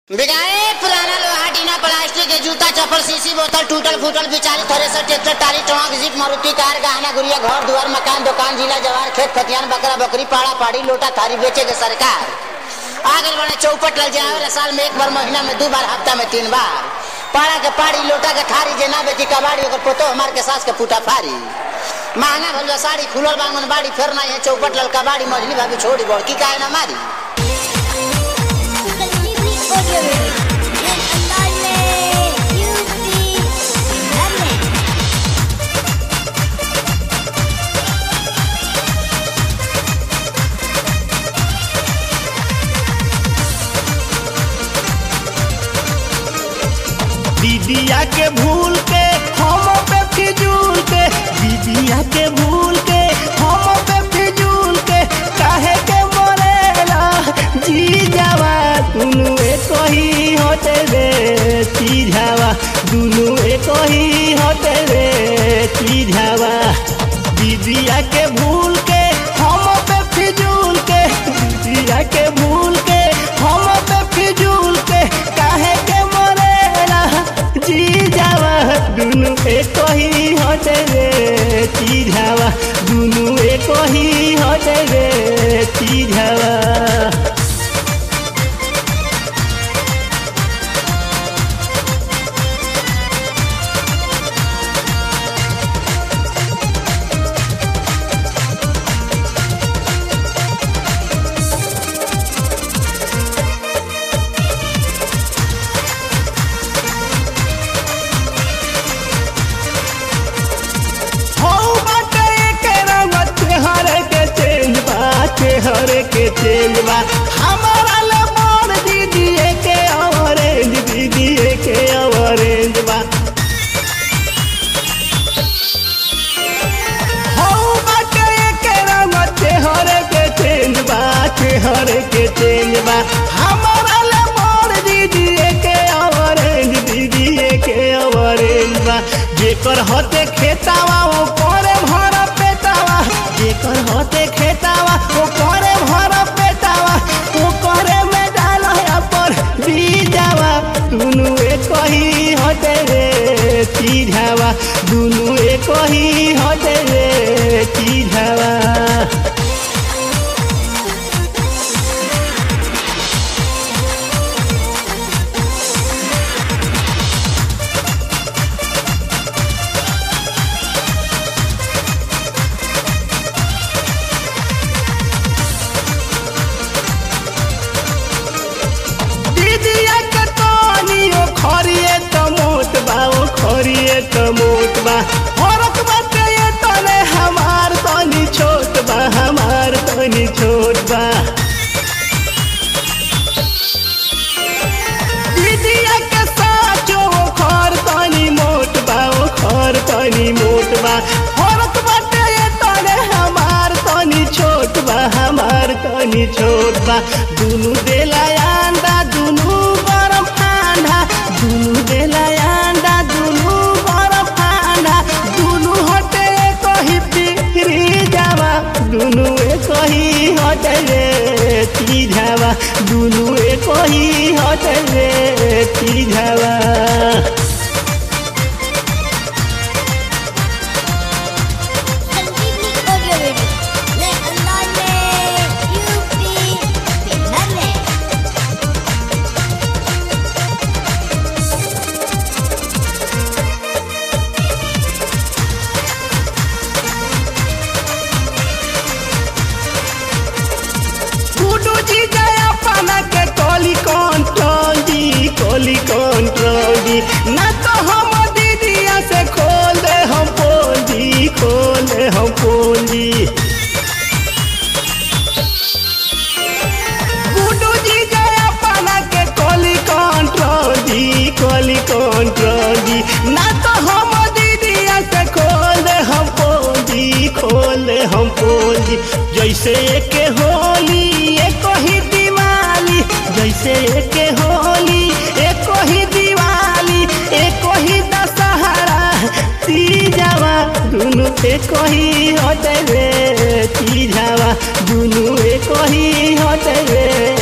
बिगाए पुराना लोहा टीना प्लास्टिक के जूता चप्पल सीसी बोतल टूटल फूटल बिचारी थ्रेसर ट्रैक्टर टाली ट्रक जीप मारुति कार गहना गुड़िया घर दुआर मकान दुकान जिला जवार खेत खतियान बकरा बकरी पाड़ा पाड़ी लोटा थारी बेचे के सरकार आगे बने चौपट लग जाए साल में एक बार महीना में दो बार हफ्ता में तीन बार पाड़ा के पाड़ी लोटा के थारी जे ना बेची कबाड़ी ओकर पोतो हमार के सास के फूटा फारी महंगा भल साड़ी खुलल बांगन बाड़ी फेर ना है चौपट लल कबाड़ी मझली भाभी छोड़ी बड़की काहे ना मारी Audio Radio. En Andale, Yupi, Dale. दीदिया के भूल के हम पे फिजूल के दीदिया के भूल के हम पे फिजूल के काहे के मरेला जी जावा दुनु एक ही होते रे चीझावा दुनु एक ही होते रे चीझावा दीदिया के भूल के हम पे फिजूल के दीदिया के भूल के हम पे फिजूल के काहे के मरेला जी जावा दुनु एक ही होते रे चीझावा दुनु एक ही होते रे चीझावा हौ बाटे के रंग चेहरे के चेंज बा चेहरे के चेंज बा हमारा ले मोर दीदी के ऑरेंज दीदी के ऑरेंज बा हौ बाटे के रंग चेहरे के चेंज बा चेहरे के चेंज बा हमारा ले मोर दीदी के ऑरेंज दीदी के ऑरेंज बा जेकर होते खेतावा ओ करे भर पेटावा जेकर होते खेतावा ओ करे भर पेटावा ओ करे में डाल पर बीजावा दुनु एक ही होते रे चीझावा दुनु एक ही होते रे चीझावा दीदिया के तनियो खरिए त मोट बा ओ खरिए त मोट बा फरक बाटे ये तने हमार तनी छोट बा हमार तनी छोट बा दीदिया के साचो ओ खर तनी मोट बा ओ खर तनी मोट बा फरक बाटे ये तने हमार तनी छोट बा हमार तनी छोट बा दुनु देला अंडा दुनु गरम ठंडा दुनु देला अंडा दुनु गरम ठंडा दुनु हटे कही पिरी जावा दुनु एक ही हटे रे चीझावा दुनु एक ही हटे रे चीझावा Audio Radio. En Andale, Yupi, Dale. गुडू जी गया पाना के कोली कंट्रोल जी कोली कंट्रोल जी ना तो हम दीदिया से खोल दे हम पोल जी खोल दे हम पोल जी गुडू जी गया पाना के कोली कंट्रोल जी कोली कंट्रोल जी ना तो हम दीदिया से खोल दे हम पोल जी खोल दे हम पोल जी जैसे के होली एक ही दिवाली जैसे के होली एक ही दिवाली एक ही दशहरा तीजावा दुनु एक ही होते रे तीजावा दुनु एक ही होते रे